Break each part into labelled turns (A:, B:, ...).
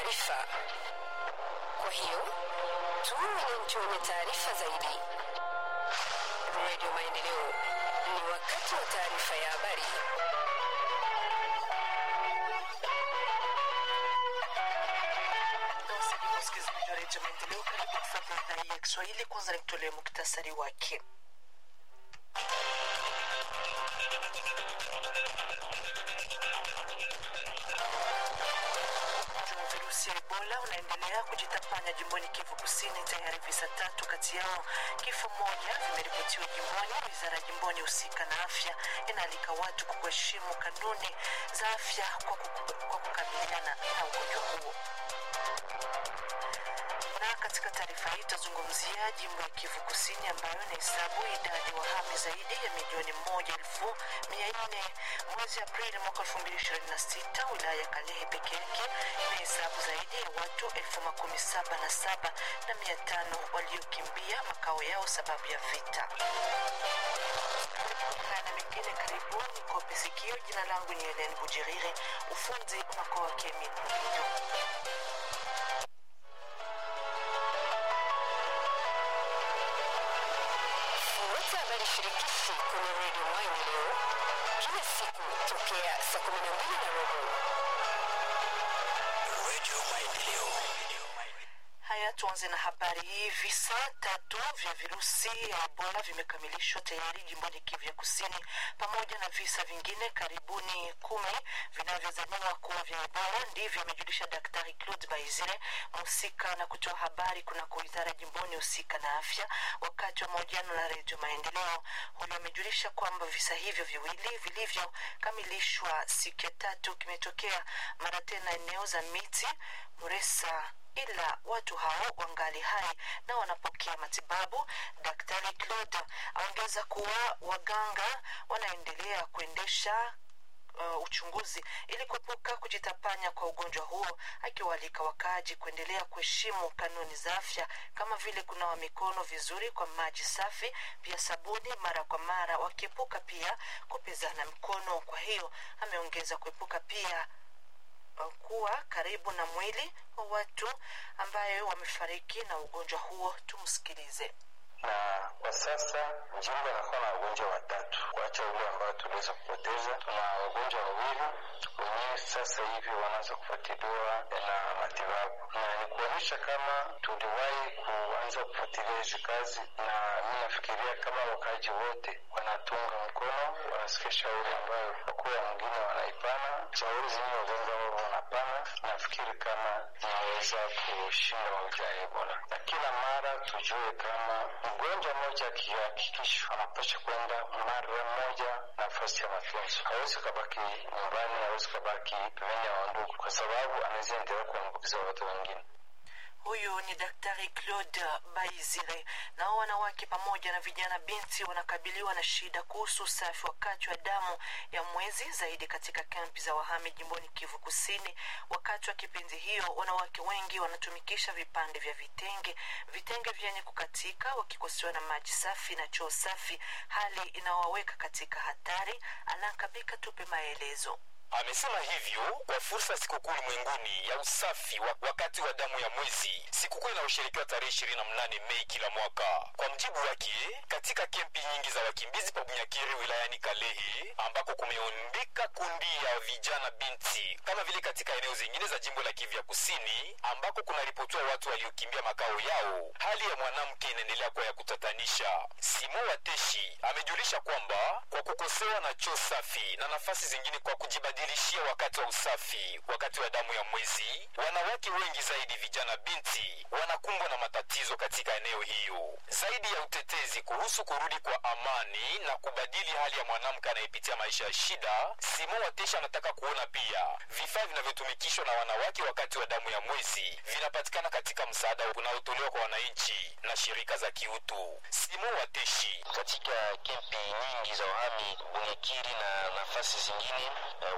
A: taarifa. Kwa hiyo tuwe wananchi wenye taarifa zaidi. Radio Maendeleo, ni wakati wa taarifa ya habari.
B: Wasalimu wasikilizaji wa redio Maendeleo, karibu kufuata idhaa hii ya Kiswahili. Kwanza nikutolee muktasari wake. Ugonjwa wa virusi ya Ebola unaendelea kujitapanya jimboni Kivu Kusini. Tayari visa tatu kati yao kifo moja vimeripotiwa jimboni. Wizara ya jimboni husika na afya inaalika watu kuheshimu kanuni za afya kwa kuku- kwa kukabiliana na ugonjwa huo na katika taarifa hii tutazungumzia jimbo ya Kivu Kusini ambayo inahesabu idadi ya wahami zaidi ya milioni moja elfu mia nne mwezi Aprili mwaka elfu mbili ishirini na sita. Wilaya ya Kalehe peke yake inahesabu zaidi ya watu elfu makumi saba na saba na mia tano waliokimbia makao yao sababu ya vita. Haya na mengine karibu ni kope sikio. Jina langu ni Helen Bujiriri, ufundi unakuwa wake Emin Muhinyo.
A: Fuata habari shirikishi kwenye Radio Maendeleo kila siku tokea saa kumi na mbili na robo. Radio Maendeleo.
B: Haya, tuanze na habari hii. Visa tatu vya virusi ya Ebola vimekamilishwa tayari jimboni Kivu ya Kusini, pamoja na visa vingine karibuni kumi vinavyozaniwa kuwa vya Ebola. Ndivyo amejulisha Daktari Claude Baizire, mhusika na kutoa habari kunako wizara jimboni husika na afya, wakati wa mahojiano na Redio Maendeleo. Huyo amejulisha kwamba visa hivyo viwili vilivyokamilishwa siku ya tatu kimetokea mara tena eneo za miti Muresa ila watu hao wangali hai na wanapokea matibabu. Daktari Claude aongeza kuwa waganga wanaendelea kuendesha uh, uchunguzi ili kuepuka kujitapanya kwa ugonjwa huo, akiwaalika wakaaji kuendelea kuheshimu kanuni za afya kama vile kunawa mikono vizuri kwa maji safi, pia sabuni mara kwa mara, wakiepuka pia kupezana mkono. Kwa hiyo ameongeza kuepuka pia uh, kuwa karibu na mwili wa watu ambayo wamefariki na ugonjwa huo. Tumsikilize.
C: na kwa sasa jimbo inakuwa na wagonjwa watatu, kuacha ule ambao tuliweza kupoteza. Tuna wagonjwa wawili wenyewe sasa hivi wanaanza kufuatiliwa na matibabu, na ni kuonyesha kama tuliwahi kuanza kufuatilia hizi kazi, na mi nafikiria kama wakaaji wote wanatunga mkono, wanasikia shauri ambayo wakuu wa mwingine wanaipana, shauri zenye waganga wao wanapana, nafikiri kama inaweza kushinda magonjwa ya Ebola, na kila mara tujue kama mgonjwa mmoja akihakikishwa anapasha kwenda mara moja nafasi ya matunzo. Hawezi kabaki nyumbani, hawezi kabaki pembeni ya wandugu, kwa sababu anaweza endelea kuambukiza watu wengine.
B: Huyu ni Daktari Claude Baizire. Nao wanawake pamoja na vijana binti wanakabiliwa na shida kuhusu usafi wakati wa damu ya mwezi, zaidi katika kampi za wahami jimboni Kivu Kusini. Wakati wa kipindi hiyo, wanawake wengi wanatumikisha vipande vya vitenge, vitenge vyenye kukatika, wakikosewa na maji safi na choo safi, hali inawaweka katika hatari. Anankabika tupe maelezo.
D: Amesema hivyo kwa fursa ya sikukuu ulimwenguni ya usafi wa, wakati wa damu ya mwezi, sikukuu inayosherekewa tarehe ishirini na mnane Mei kila mwaka. Kwa mjibu wake, katika kempi nyingi za wakimbizi pa Bunyakiri wilayani Kalehe, ambako kumeundika kundi ya vijana binti, kama vile katika eneo zingine za jimbo la Kivu ya Kusini, ambako kunaripotiwa watu waliokimbia makao yao, hali ya mwanamke inaendelea kuwa ya kutatanisha. Simo Wateshi amejulisha kwamba kwa kukosewa na choo safi na nafasi zingine kwa kujibadilishia wakati wa usafi wakati wa damu ya mwezi, wanawake wengi zaidi vijana binti wanakumbwa na matatizo katika eneo hiyo. Zaidi ya utetezi kuhusu kurudi kwa amani na kubadili hali ya mwanamke anayepitia maisha ya shida, Simon Watesha anataka kuona pia vifaa vinavyotumikishwa na wanawake wakati wa damu ya mwezi vinapatikana katika msaada unaotolewa kwa wananchi na shirika za kiutu. Simon Wateshi
C: Katika kempi nyingi za wahami Bunyakiri na nafasi zingine, eh,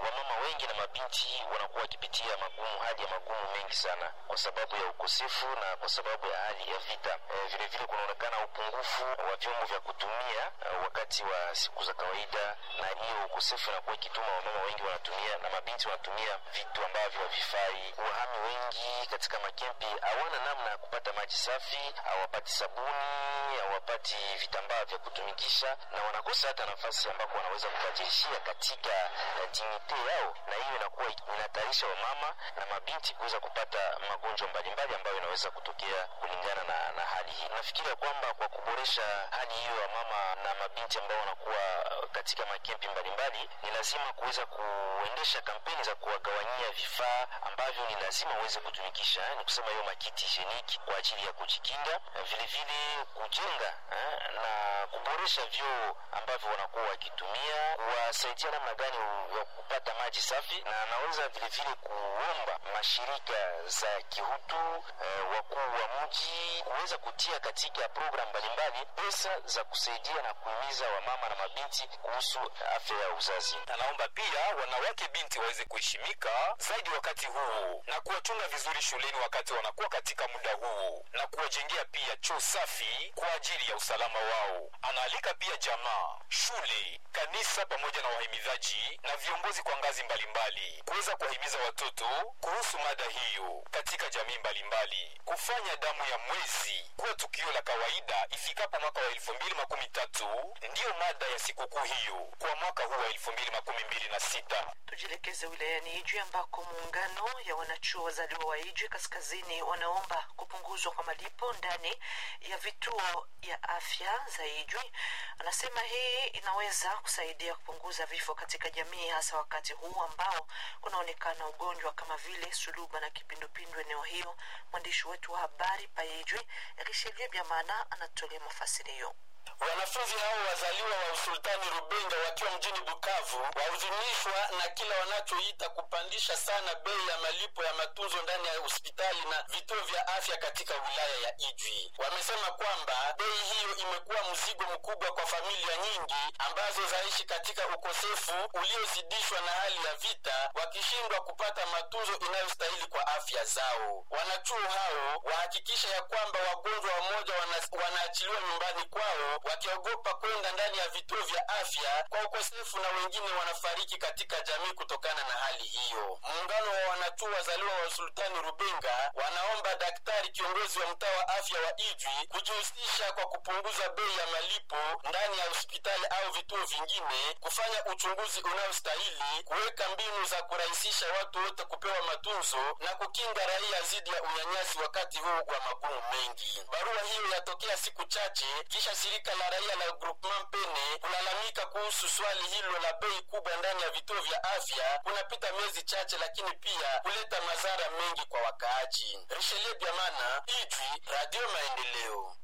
E: wamama wengi na mabinti wanakuwa wakipitia magumu, hali ya magumu mengi sana kwa sababu ya ukosefu na kwa sababu ya hali ya vita. E, vile vile kunaonekana upungufu wa vyombo vya kutumia uh, wakati wa siku za kawaida, na hiyo ukosefu inakuwa ikituma wamama wengi wanatumia na mabinti wanatumia vitu ambavyo havifai. Wahami wengi katika makempi hawana namna ya kupata maji safi, hawapati sabuni, hawapati vitambaa vya kutumikisha, na wanakosa hata nafasi ambako wanaweza kubadilishia katika uh, dignite yao, na hiyo inakuwa inahatarisha wamama na mabinti kuweza kupata magonjwa mbalimbali ambayo inaweza kutokea kulingana na, na hali hii. Nafikiria kwamba kwa kuboresha hali hiyo ya mama na mabinti ambao wanakuwa katika makempi mbalimbali, ni lazima kuweza kuendesha kampeni za kuwagawanyia vifaa ambavyo ni lazima waweze kutumikisha, ni kusema hiyo makiti higieniki kwa ajili ya kujikinga, vile vile kujenga eh, na kuboresha vyoo ambavyo wanakuwa wakitumia, kuwasaidia namna gani ya kupata maji safi, na anaweza vile vile kuomba mashirika za kihutu eh, wakuu wa mji kuweza kutia katika programu mbalimbali pesa za kusaidia na kuhimiza wamama na mabinti kuhusu afya ya uzazi.
D: Anaomba pia wanawake binti waweze kuheshimika zaidi wakati huu na kuwachunga vizuri shuleni wakati wanakuwa katika muda huu na kuwajengea pia choo safi kwa ajili ya usalama wao. Anaalika pia jamaa, shule, kanisa pamoja na wahimidhaji na viongozi kwa ngazi mbalimbali kuweza kuwahimiza watoto kuhusu mada hiyo katika jamii mbalimbali, kufanya damu ya mwezi kuwa tukio la kawaida ifikapo mwaka wa elfu mbili makumi tatu ndiyo mada ya sikukuu hiyo kwa mwaka huu wa elfu mbili makumi mbili na sita.
B: Tujielekeze wilayani Ijwi ambako muungano ya wanachuo wazaliwa wa Ijwi kaskazini wanaomba kupunguzwa kwa malipo ndani ya vituo ya afya za Ijwi. Anasema hii inaweza kusaidia kupunguza vifo katika jamii, hasa wakati huu ambao kunaonekana ugonjwa kama vile suluba na kipindupindu eneo hiyo. Mwandishi wetu wa habari pa Ijwi Richelieu Byamana anatolea mafasirio.
F: Wanafunzi hao wazaliwa wa usultani Rubenga wakiwa mjini Bukavu wahuzunishwa na kila wanachoita kupandisha sana bei ya malipo ya matunzo ndani ya hospitali na vituo vya afya katika wilaya ya Ijwi. Wamesema kwamba bei hiyo imekuwa mzigo mkubwa kwa familia nyingi ambazo zaishi katika ukosefu uliozidishwa na hali ya vita, wakishindwa kupata matunzo inayostahili kwa afya zao. Wanachuo hao wahakikisha ya kwamba wagonjwa wamoja wana, wanaachiliwa nyumbani kwao wakiogopa kwenda ndani ya vituo vya afya kwa ukosefu na wengine wanafariki katika jamii kutokana na hali hiyo. Muungano wa wanachuo wazaliwa wa Sultani Rubenga wanaomba daktari kiongozi wa mtaa wa afya wa Ijwi kujihusisha kwa kupunguza bei ya malipo ndani ya hospitali au vituo vingine, kufanya uchunguzi unaostahili, kuweka mbinu za kurahisisha watu wote kupewa matunzo na kukinga raia dhidi ya unyanyasi wakati huu wa magumu mengi. Barua hiyo yatokea siku chache kisha shirika la raia la Groupement Pene kulalamika kuhusu swali hilo la bei kubwa ndani ya vituo vya afya kunapita miezi chache, lakini pia kuleta madhara mengi kwa wakaaji. Richelieu Biamana, Ijwi, Radio Maendeleo.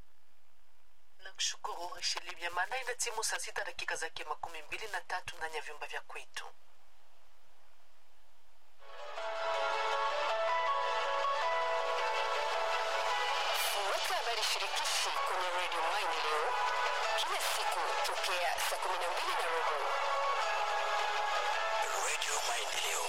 B: Nakushukuru Richelieu Byamana. Ina timu saa sita dakika zake makumi mbili na tatu ndani ya vyumba vya kwetu.
A: Fuata habari shirikishi kwenye redio Maendeleo kila siku tokea saa kumi na mbili na robo.
F: Radio Maendeleo.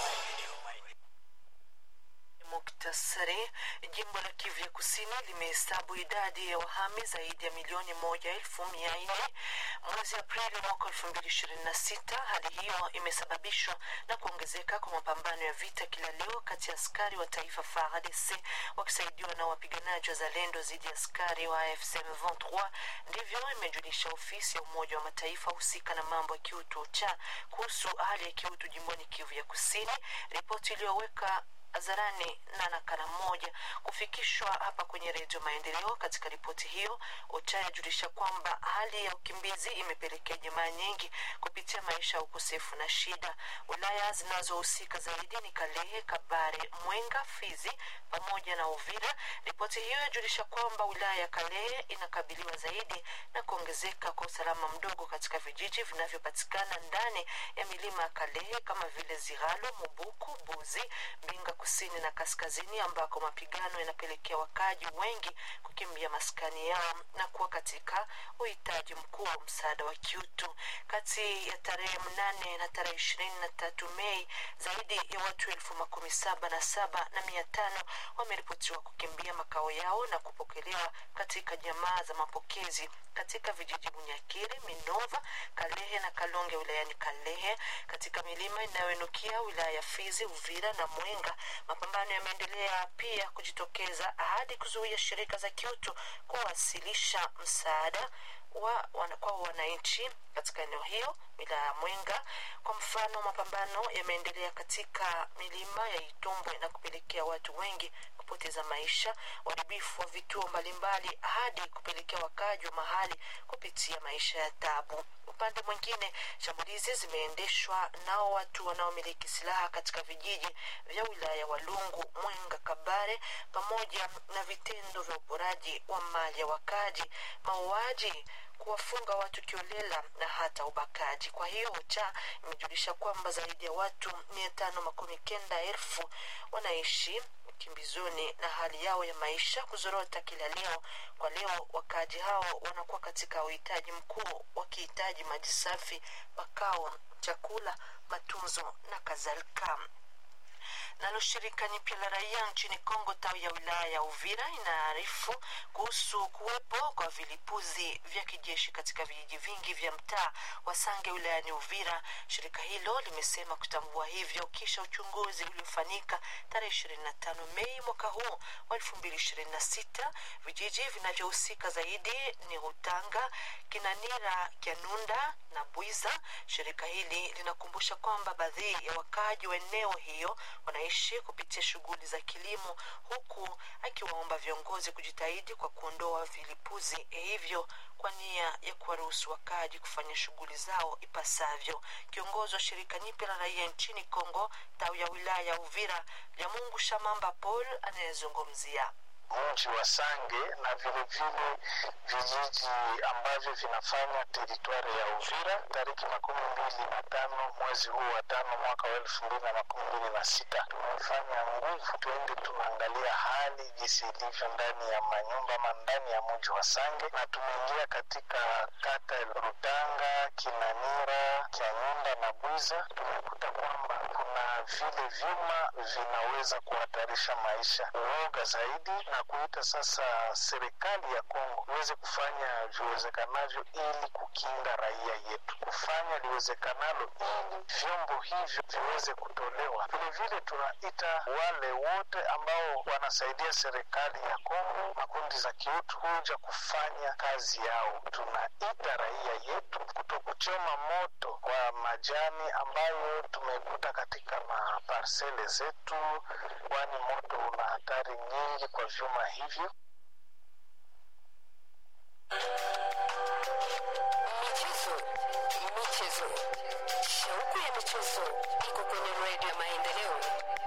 B: Muktasari. Jimbo la Kivu ya Kusini limehesabu idadi ya wahami zaidi ya milioni moja elfu mia nne mwezi Aprili mwaka elfu mbili ishirini na sita. Hali hiyo imesababishwa na kuongezeka kwa mapambano ya vita kila leo kati ya askari wa taifa FARDC wakisaidiwa na wapiganaji wa Zalendo dhidi ya askari wa AFC M23. Ndivyo imejulisha ofisi ya Umoja wa Mataifa husika na mambo ya kiutu cha kuhusu hali ya kiutu jimboni Kivu ya Kusini, ripoti iliyoweka hadharani na nakala moja kufikishwa hapa kwenye redio Maendeleo. Katika ripoti hiyo, OCHA yajulisha kwamba hali ya ukimbizi imepelekea jamaa nyingi kupitia maisha ya ukosefu na shida. Wilaya zinazohusika zaidi ni Kalehe, Kabare, Mwenga, Fizi pamoja na Uvira. Ripoti hiyo yajulisha kwamba wilaya ya Kalehe inakabiliwa zaidi na kuongezeka kwa usalama mdogo katika vijiji vinavyopatikana ndani ya milima ya Kalehe kama vile Ziralo, Mubuku, Buzi, Mbinga kusini na kaskazini ambako mapigano yanapelekea wakaji wengi kukimbia maskani yao na kuwa katika uhitaji mkuu wa msaada wa kiutu. Kati ya tarehe mnane na tarehe ishirini na tatu Mei, zaidi ya watu elfu makumi saba na saba na mia tano wameripotiwa kukimbia makao yao na kupokelewa katika jamaa za mapokezi katika vijiji Bunyakiri, Minova, Kalehe na Kalonge wilayani Kalehe. Katika milima inayoinukia wilaya ya Fizi, Uvira na Mwenga, mapambano yameendelea pia kujitokeza hadi kuzuia shirika za kiutu kuwasilisha msaada wa, wana, kwa wananchi katika eneo hiyo wilaya ya Mwenga. Kwa mfano, mapambano yameendelea katika milima ya Itumbwe na kupelekea watu wengi kupoteza maisha, uharibifu wa vituo mbalimbali, hadi kupelekea wakaji wa mahali kupitia maisha ya tabu. Upande mwingine, shambulizi zimeendeshwa nao watu wanaomiliki silaha katika vijiji vya wilaya ya Walungu, Mwenga, Kabare, pamoja na vitendo vya uporaji wa mali ya wakaji, mauaji kuwafunga watu kiolela na hata ubakaji. Kwa hiyo OCHA imejulisha kwamba zaidi ya watu mia tano makumi kenda elfu wanaishi kimbizoni na hali yao ya maisha kuzorota kila leo. Kwa leo wakaaji hao wanakuwa katika uhitaji mkuu, wakihitaji maji safi, makao, chakula, matunzo na kadhalika. Nalo shirika nyipya la raia nchini Kongo tawi ya wilaya ya Uvira inaarifu kuhusu kuwepo kwa vilipuzi vya kijeshi katika vijiji vingi vya mtaa wa Sange wilayani Uvira. Shirika hilo limesema kutambua hivyo kisha uchunguzi uliofanyika tarehe 25 Mei mwaka huu wa 2026. Vijiji vinavyohusika zaidi ni Rutanga, Kinanira, Kyanunda na Bwiza. Shirika hili linakumbusha kwamba baadhi ya wakaaji wa eneo hiyo wanaishi kupitia shughuli za kilimo, huku akiwaomba viongozi kujitahidi kwa kuondoa vilipuzi hivyo kwa nia ya kuwaruhusu wakaaji kufanya shughuli zao ipasavyo. Kiongozi wa shirika nyipya la raia nchini Kongo tawi ya wilaya ya Uvira, Lyamungu Shamamba Paul anayezungumzia
G: mji wa Sange na vilevile vijiji ambavyo vinafanya teritwari ya Uvira tariki makumi mbili na tano mwezi huu wa tano mwaka wa elfu mbili na makumi mbili na sita tumefanya nguvu tuende tunaangalia hali jinsi ilivyo ndani ya manyumba ama ndani ya mji wa Sange, na tumeingia katika kata ya Rutanga, Kinanira, Kyanyunda na Bwiza. Tumekuta kwamba kuna vile vyuma vinaweza kuhatarisha maisha. Uoga zaidi na kuita sasa serikali ya Kongo iweze kufanya viwezekanavyo ili kukinga raia yetu, kufanya liwezekanalo ili vyombo hivyo viweze kutolewa. Vilevile tunaita wale wote ambao wanasaidia serikali ya Kongo, makundi za kiutu, kuja kufanya kazi yao. Tunaita raia yetu kutokuchoma moto kwa majani ambayo tumekuta katika maparsele zetu, kwani moto una hatari nyingi kwa vyuma hivyo.